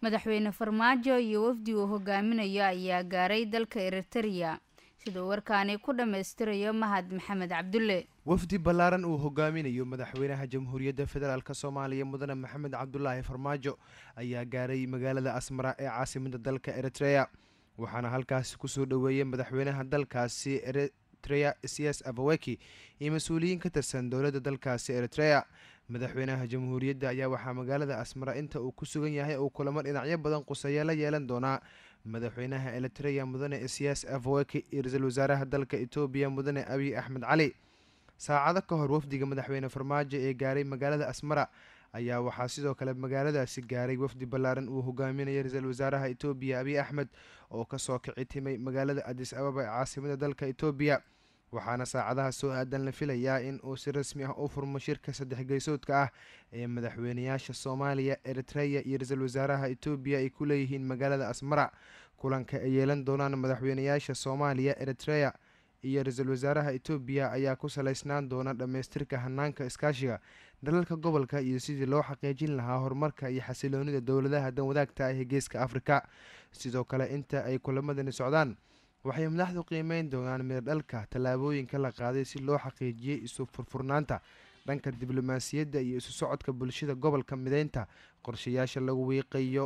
madaxweyne farmaajo iyo wafdi uu hogaaminayo ayaa gaaray dalka eritereya siduu warkaani ku dhammaystirayo mahad maxamed cabdulle wafdi ballaaran uu hogaaminayo madaxweynaha jamhuuriyadda federaalk soomaaliya mudane maxamed cabdulaahi farmaajo ayaa gaaray magaalada asmara ee caasimada dalka eritreya waxaana halkaasi kusoo dhoweeyay madaxweynaha dalkaasi eritreya cs abaweki iyo mas-uuliyiin ka tirsan dowladda dalkaasi eritreya madaxweynaha jamhuuriyadda ayaa waxaa magaalada asmara inta uu ku sugan yahay uu kulamo dhinacyo badan quseeya la yeelan doonaa madaxweynaha eritreya mudane cs avaweki iyo ra-iisul wasaaraha dalka etoobiya mudane abiy axmed cali saacado ka hor wafdiga madaxweyne farmaajo ee gaaray magaalada asmara ayaa waxaa sidoo kale magaaladaasi gaaray wafdi ballaaran uu hogaaminaya ra-iisul wasaaraha etoobiya abiy axmed oo kasoo kici timay magaalada adis ababa ee caasimada dalka etoobiya waxaana saacadaha soo aadan la filayaa in uu si rasmi ah u furmo shirka saddex geysoodka ah ee madaxweynayaasha soomaaliya eritreya iyo ra-iisul wasaaraha etoobiya ay ku leeyihiin magaalada asmara kulanka ay yeelan doonaan madaxweynayaasha soomaaliya eritreya iyo ra-iisul wasaaraha etoobiya ayaa ku saleysnaan doona dhammaystirka hanaanka iskaashiga dalalka gobolka iyo sidii loo xaqiijin lahaa horumarka iyo xasiloonida dowladaha dan wadaagta ah ee geeska afrika sidoo kale inta ay kulamadani socdaan waxay madaxdu qiimeyn doonaan miradhalka tallaabooyinka la qaaday si loo xaqiijiyey isu furfurnaanta dhanka diblomaasiyadda iyo isu socodka bulshada gobolka mideynta qorshayaasha lagu wiiqayo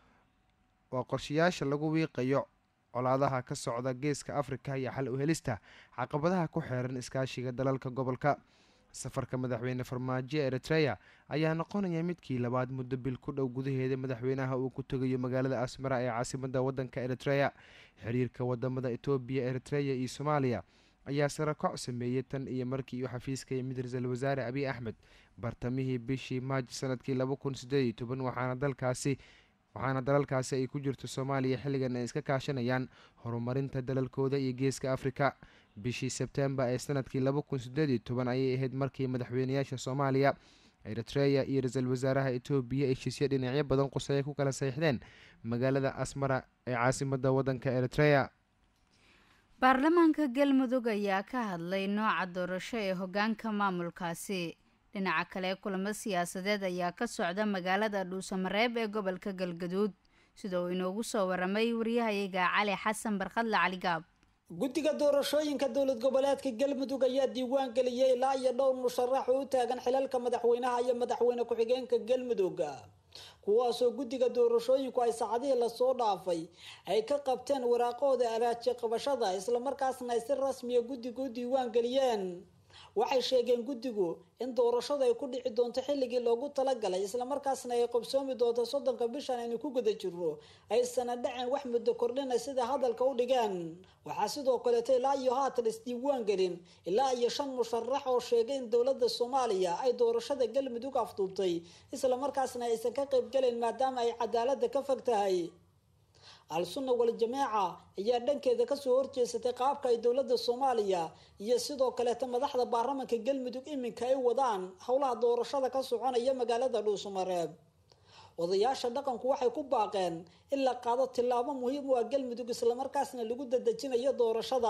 waa qorshayaasha lagu wiiqayo colaadaha ka socda geeska afrika iyo xal u helista caqabadaha ku xeeran iskaashiga dalalka gobolka safarka madaxweyne farmaajo eritreya ayaa noqonaya midkii labaad muddo bil ku dhow gudaheeda madaxweynaha uu ku tegayo magaalada asmara ee caasimada wadanka eritreya xiriirka wadamada etoobiya eritreya iyo soomaaliya ayaa sarakac sameeyey tan iyo markii uu xafiiska yimid ra-iisul wasaare abiy axmed bartamihii bishii maaj sanadkii laba kun sideed iyo toban waxaana dalkaasi waxaana dalalkaasi ay ku jirto soomaaliya xilligan ay iska kaashanayaan horumarinta dalalkooda iyo geeska afrika bishii sebtembar ee sanadkii laba kun sideed iyo toban ayay ahayd markii madaxweynayaasha soomaaliya eritreya iyo ra-iisul wasaaraha etoobiya heshiisyo dhinacyo badan quseeya ku kala saxiixdeen magaalada asmara ee caasimada wadanka eritreya baarlamaanka galmudug ayaa ka hadlay nooca doorasho ee hogaanka maamulkaasi dhinaca kale kulamo siyaasadeed ayaa ka socda magaalada dhuusamareeb ee gobolka galgaduud sida uu inoogu soo waramay waryahayaga cali xasan barkadle caligaab guddiga doorashooyinka dowlad goboleedka galmudug ayaa diiwaan geliyay ilaa iyo dhowr musharax oo u taagan xilalka madaxweynaha iyo madaxweyne ku-xigeenka galmudug kuwaasoo guddiga doorashooyinku ay saacadihii lasoo dhaafay ay ka qabteen waraaqooda araaji qabashada islamarkaasna ay si rasmiya guddiga u diiwaan geliyeen waxay sheegeen guddigu in doorashadu ay ku dhici doonto xilligii loogu talagalay islamarkaasna ay qabsoomi doonto soddonka bishan aynu ku guda jirno aysana dhaceen wax muddo kordhina sida hadalka u dhigeen waxaa sidoo kaleeto ilaa iyo haatan isdiiwaan gelin ilaa iyo shan musharax oo sheegay in dowladda soomaaliya ay doorashada galmudug afduubtay islamarkaasna aysan ka qaybgelayn maadaama ay cadaalada ka fog tahay al-sunna wal-jamaaca ayaa dhankeeda kasoo horjeesatay qaabka ay dowladda soomaaliya iyo sidoo kaleeta madaxda baarlamanka galmudug iminka ay wadaan howlaha doorashada ka soconaya magaalada dhuusamareeb odayaasha dhaqanku waxay ku baaqeen in la qaado tillaabo muhiim u ah galmudug islamarkaasna lagu dadejinayo doorashada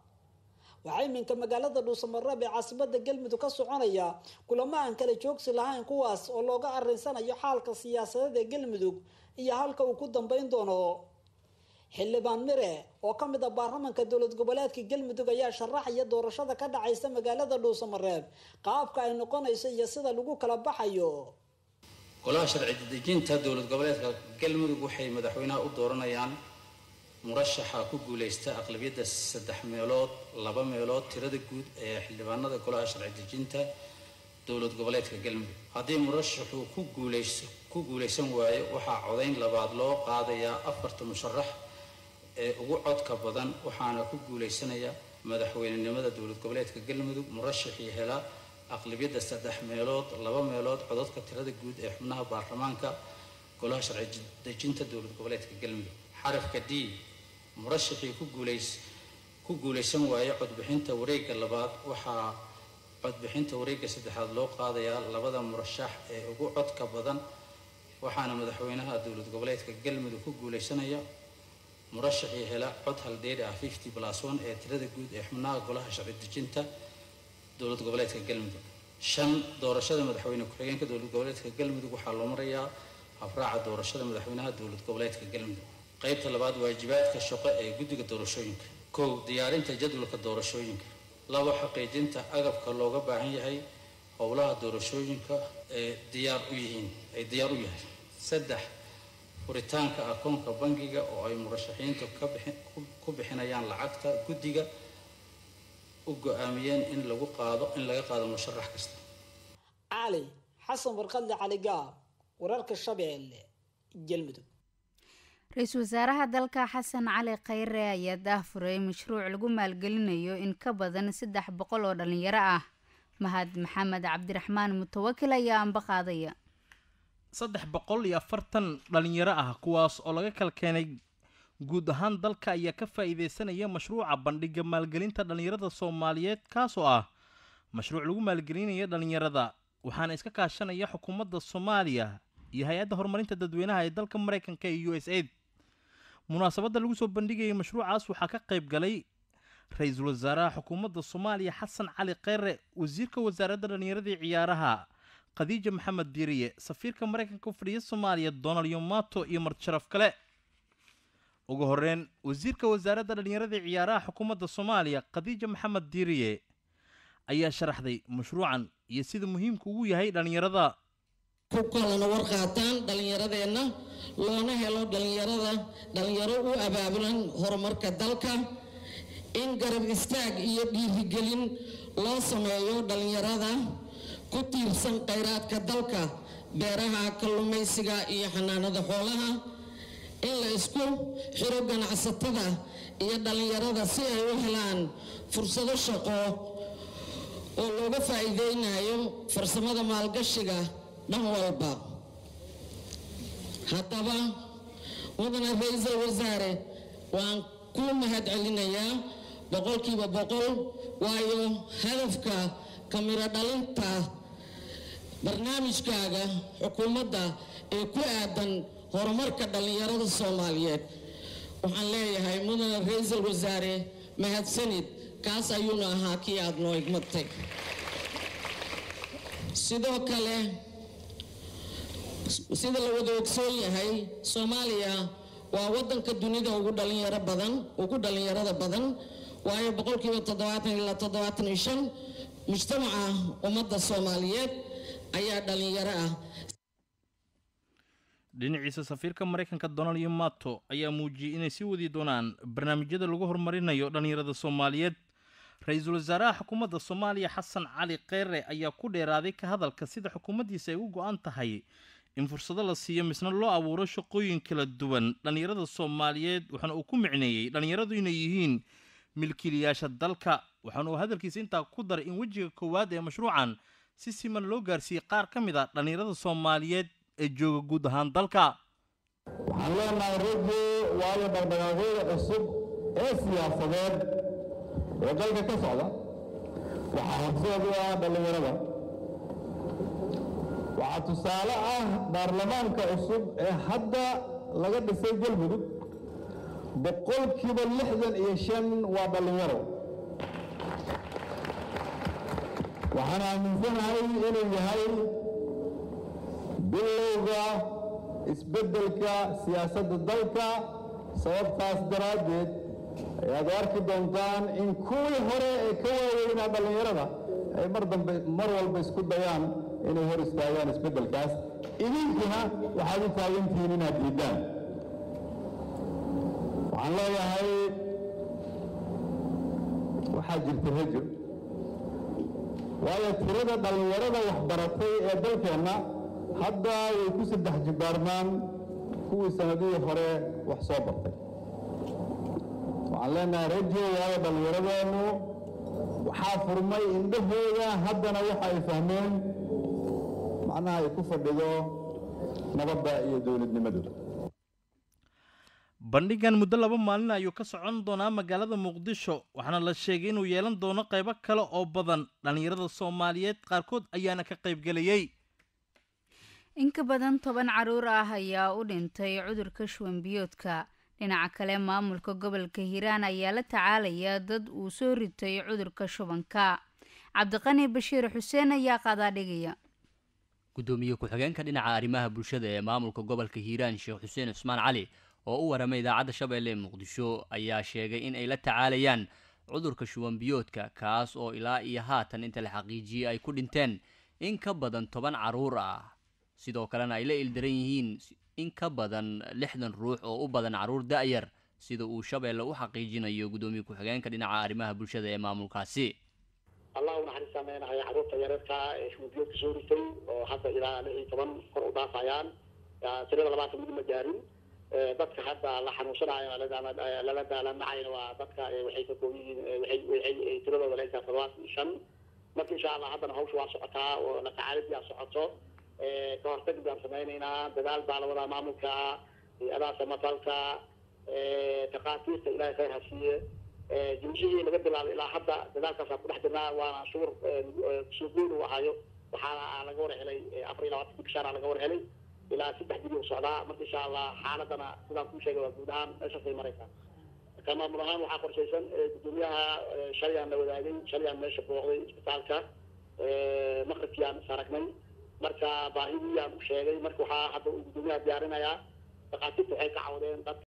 waxaa iminka magaalada dhuusamareeb ee caasimada galmudug ka soconaya kulamo aan kala joogsi lahayn kuwaas oo looga arinsanayo xaalka siyaasadeed ee galmudug iyo halka uu ku dambeyn doono xildhibaan mire oo ka mid a baarlamanka dowlad goboleedka galmudug ayaa sharaxaya doorashada ka dhacaysa magaalada dhuusamareeb qaabka ay noqonayso iyo sida lagu kala baxayo golaha sharci dejinta dowlad goboleedka galmudug waxay madaxweynaha u dooranayaan murashaxa ku guuleysta aqlabiyadda saddex meelood laba meelood tirada guud ee xildhibaanada golaha sharci dejinta dowlad goboleedka galmudug haddii murashaxu ku guuleyso ku guuleysan waayo waxaa codayn labaad loo qaadayaa afarta musharax ee ugu codka badan waxaana ku guuleysanaya madaxweynenimada dowlad goboleedka galmudug murashaxii hela aqlabiyadda saddex meelood laba meelood codadka tirada guud ee xubnaha baarlamaanka golaha sharci dejinta dowlad goboleedka galmudug xarafka d murashaxii ku guuleys ku guuleysan waayo codbixinta wareegga labaad waxaa codbixinta wareegga saddexaad loo qaadayaa labada murashax ee ugu codka badan waxaana madaxweynaha dowlad goboleedka galmudug ku guuleysanaya murashaxii hela cod haldheeri ah fifty plus one ee tirada guud ee xubnaha golaha sharci dejinta dowlad goboleedka galmudug shan doorashada madaxweyne ku-xigeenka dowlad goboleedka galmudug waxaa loo marayaa habraaca doorashada madaxweynaha dowlad goboleedka galmudug qaybta labaad waajibaadka shaqo ee guddiga doorashooyinka kow diyaarinta jadwalka doorashooyinka labo xaqiijinta agabka looga baahan yahay howlaha doorashooyinka ee diyaar u yihiin ay diyaar u yahay saddex furitaanka akoonka bangiga oo ay murashaxiintu ka bixin ku bixinayaan lacagta guddiga u go-aamiyeen in lagu qaado in laga qaado musharax kasta cali xasan warqadle cali gaab wararka shabeelle galmudug ra-iisul wasaaraha dalka xasan cali khayre ayaa daahfuray mashruuc lagu maalgelinayo in ka badan saddex boqol oo dhalinyaro ah mahad maxamed cabdiraxmaan mutawakil ayaa anba qaadaya saddex boqol iyo afartan dhalinyaro ah kuwaas oo laga kala keenay guud ahaan dalka ayaa ka faa-iideysanaya mashruuca bandhiga maalgelinta dhalinyarada soomaaliyeed kaasoo ah mashruuc lagu maalgelinaya dhalinyarada waxaana iska kaashanaya xukuumadda soomaaliya iyo hay-adda horumarinta dadweynaha ee dalka mareykanka iyo u s aid munaasabadda lagu soo bandhigayay mashruucaas waxaa ka qayb galay ra-iisul wasaaraha xukuumadda soomaaliya xasan cali kheyre wasiirka wasaaradda dhallinyarada iyo ciyaaraha khadiija maxamed diiriye safiirka mareykanka u fadhiya soomaaliya donald yomato iyo martisharaf kale ugu horeyn wasiirka wasaaradda dhallinyarada iyo ciyaaraha xukuumadda soomaaliya khadiija maxamed diiriye ayaa sharaxday mashruucan iyo sida muhiimka ugu yahay dhallinyarada ku kalana war qaataan dhallinyaradeenna loona helo dhallinyarada dhallinyaro u abaabulan horumarka dalka in garab istaag iyo dhiirigelin loo sameeyo dhallinyarada ku tiirsan khayraadka dalka beeraha kalluumaysiga iyo xanaanada xoolaha in la isku xiro ganacsatada iyo dhallinyarada si ay u helaan fursado shaqo oo looga faa'iideynayo farsamada maalgashiga dhan walba haddaba mudane ra-iisul wasaare waan ku mahad celinayaa boqolkiiba boqol waayo hadafka kamiro dhalinta barnaamijkaaga xukuumadda ee ku aadan horumarka dhallinyarada soomaaliyeed waxaan leeyahay mudane ra-iisul wasaare mahadsanid kaas ayuuna ahaa kii aada noo igmatay sidoo kale sida la wada ogsoon yahay soomaaliya waa wadanka dunida ugu dhalinyaro badan ugu dhalinyarada badan waayo boqolkiiba toddobaatan ilaa toddobaatan iyo shan mujtamaca ummadda soomaaliyeed ayaa dhalinyaro ah dhinaciisa safiirka mareykanka donald iyo mato ayaa muujiyey inay sii wadi doonaan barnaamijyada lagu horumarinayo dhallinyarada soomaaliyeed ra-iisul wasaaraha xukuumadda soomaaliya xasan cali kheyre ayaa ku dheeraaday ka hadalka sida xukuumaddiisa ay u go-an tahay in fursado la siiyo misna loo abuuro shaqooyin kala duwan dhallinyarada soomaaliyeed waxaana uu ku micneeyey dhallinyaradu inay yihiin milkiilayaasha dalka waxaana uu hadalkiisa intaa ku daray in wejiga koowaad ee mashruucan si siman loo gaarsiiyey qaar ka mid a dhallinyarada soomaaliyeed ee jooga guud ahaan dalka waxaan leenahay rajo waayo dhaqdhaqaaqyada cusub ee siyaasadeed ee dalka ka socda waxaa horseed u ah dhallinyarada waxaa tusaale ah baarlamaanka cusub ee hadda laga dhisay galmudug boqolkiiba lixdan iyo shan waa dhallinyaro waxaan aaminsanahay inuu yahay bilowga isbeddelka siyaasadda dalka sababtaas daraaddeed ayaad arki doontaan in kuwii hore ee ka waaweynaa dhallinyarada ay mar dambe mar walba isku dayaan inay hor istaagaan isbeddelkaas idinkuna waxaad u taagantihiin inaad diiddaan waxaan leeyahay waxaa jirta rajo waayo tirada dhallinyarada waxbaratay ee dalkeenna hadda way ku saddex jibbaarmaan kuwii sanadihii hore wax soo bartay waxaan leenahay rajo waayo dhallinyaradeennu waxaa furmay indhahooda haddana waxa ay fahmeen macnaha ay ku fadhido nabadda iyo dowladnimadooda bandhigan muddo laba maalin ayuu ka socon doonaa magaalada muqdisho waxaana la sheegay inuu yeelan doono qaybo kale oo badan dhallinyarada soomaaliyeed qaarkood ayaana ka qaybgelayey in ka badan toban caruur ah ayaa u dhintay cudurka shuwanbiyoodka dhinaca kale maamulka gobolka hiiraan ayaa la tacaalaya dad uu soo ritay cudurka shubanka cabdiqani bashiir xuseen ayaa qaadaa dhigaya guddoomiye ku-xigeenka dhinaca arrimaha bulshada ee maamulka gobolka hiiraan sheekh xuseen cusmaan cali oo u waramay idaacadda shabeelle ee muqdisho ayaa sheegay in ay la tacaalayaan cudurka shuban biyoodka kaas oo ilaa iyo haatan inta la xaqiijiyey ay ku dhinteen in ka badan toban carruur ah sidoo kalena ay la ildaran yihiin in ka badan lixdan ruux oo u badan carruur da-yar sida uu shabeelle u xaqiijinayo guddoomiye ku-xigeenka dhinaca arrimaha bulshada ee maamulkaasi allah u naxariis saameynayo carruurta yareerka ee shubanbiyoodka soo ritay oo hadda ilaa lix iyo toban kor u dhaafayaan tirada labaatan mid ma gaarin dadka hadda la xanuunsanayo lala daalanacayna waa dadka waxay ka kooban yihiin waxay tiradooda la egtaa todobaatan iyo shan marka insha allah haddana hawsha waa socotaa oo la tacaalidii aa socoto ka hortag baan samaynaynaa dadaal baa la wadaa maamulka hay-adaha samafalka takhaatiirta ilaahay khayr ha siiye jimcihii laga bilaabay ilaa hadda dadaalkaasaan ku dhex jirnaa waana shuur soo guul uu ahayo waxaana laga war helay afar iyo labaatan bishaana laga war helay ilaa saddex bili u socdaa marka insha allah xaaladana sidaan kuu sheegay waa guud ahaan meeshaasay maraysaa ka maamul ahaan waxaa qorshaysan guddoomiyaha shalayaan la wadaagay shalayaan meesha booqday isbitaalka maqribkiyaan is aragnay marka baahidiyaan u sheegay marka waxaa hadda uu guddoomiyaha diyaarinayaa dhakhaatiirta waxay ka cawdeen dadka